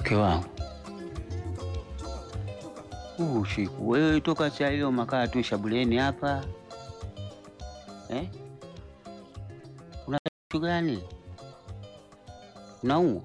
Mke wangu huu usiku, wewe toka saa hiyo makaa tu shabuleni hapa eh? Una kitu gani? Unaumwa?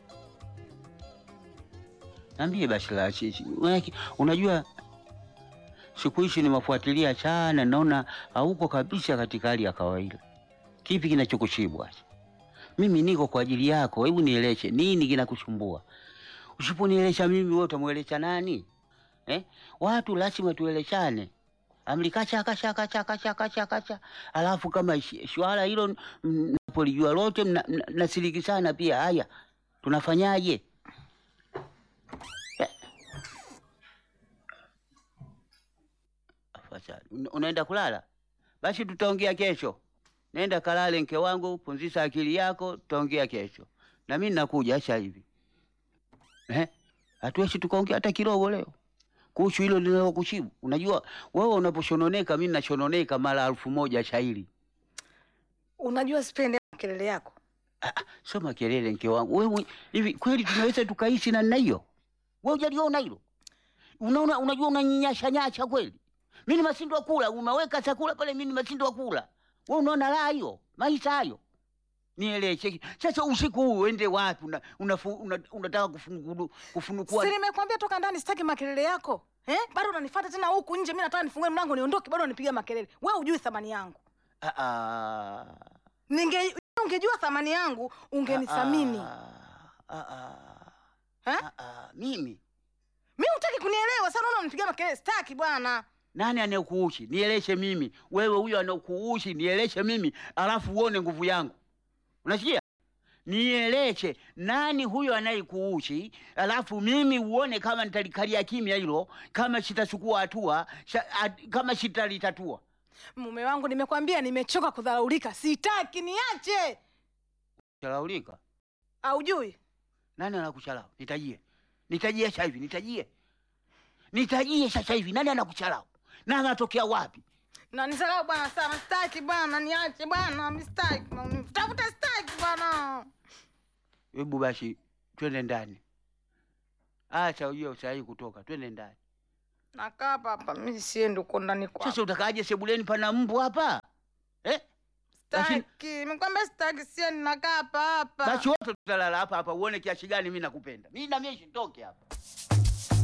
Niambie basi la chichi. Unaki- Unajua siku hizi nimefuatilia sana, naona hauko kabisa katika hali ya kawaida. Kipi kinachokushibwa? Mimi niko kwa ajili yako, hebu nieleshe nini kinakusumbua? Usiponielesha mimi, wewe utamwelesha nani eh? Watu lazima tueleshane. Amlikacha kacha kacha kacha kacha kacha, alafu kama shi- swala hilo mnapolijua lote mna- mna- nasiriki sana pia. Haya, tunafanyaje? Eh. Afadhali. Una- Unaenda kulala? Basi tutaongea kesho. Nenda kalale, mke wangu, punzisha akili yako, tutaongea kesho. Na mimi nakuja sasa hivi. Eh? Hatuwezi tukaongea hata kidogo leo kuhusu hilo linalokushibu. Unajua wewe unaposhononeka, mimi nashononeka mara elfu moja shairi. Unajua sipendi kelele yako. Ah, ah, sio makelele mke wangu. Wewe hivi kweli tunaweza tukaishi na namna hiyo? Wewe hujaliona hilo? Unaona, unajua unanyinyasha nyasha kweli. Mimi ni masindo wa kula, umeweka chakula pale, mimi ni masindo wa kula. Wewe unaona raha hiyo? Maisha hayo. Nieleze. Sasa usiku huu uende wapi? Una, unafu, una, unataka kufungulu, kufunukua Si nimekwambia toka ndani sitaki makelele yako. Eh? Bado unanifuata tena huku nje, mimi nataka nifungue mlango niondoke, bado unanipiga makelele. Wewe hujui thamani yangu. Ah, ah. Ninge ungejua thamani yangu, ungenithamini. Ah, ah, ah, Eh? ah, ah. Mimi Mimi hutaki kunielewa, sasa unaona unanipiga makelele, sitaki bwana. nani anayekuushi? Nieleshe mimi. Wewe huyo anakuushi, nieleshe mimi, alafu uone nguvu yangu. Unasikia? Nieleshe nani huyo anayekuushi, alafu mimi uone kama nitalikalia kimya hilo, kama sitachukua hatua, sha- at- kama sitalitatua. Mume wangu, nimekwambia nimechoka kudharaulika, sitaki, niache. Chalaulika. Haujui? Nani anakuchalau? Nitajie. Nitajie sasa hivi, nitajie. Nitajie sasa hivi, nani anakuchalau? Na anatokea wapi? Na nisalau bwana sana, sitaki bwana, niache bwana, mimi sitaki. maumivu. Tafuta sitaki bwana. Hebu basi twende ndani. Acha ujue usahi kutoka, twende ndani. Nakaa hapa hapa, mimi siendi uko ndani kwako. Sasa utakaaje sebuleni pana mbu hapa? Eh? basi- Sitaki, nimekwambia sitaki, siendi, nakaa hapa hapa. Basi wote tutalala hapa hapa uone kiasi gani mimi nakupenda. Mimi na mimi sitoke hapa.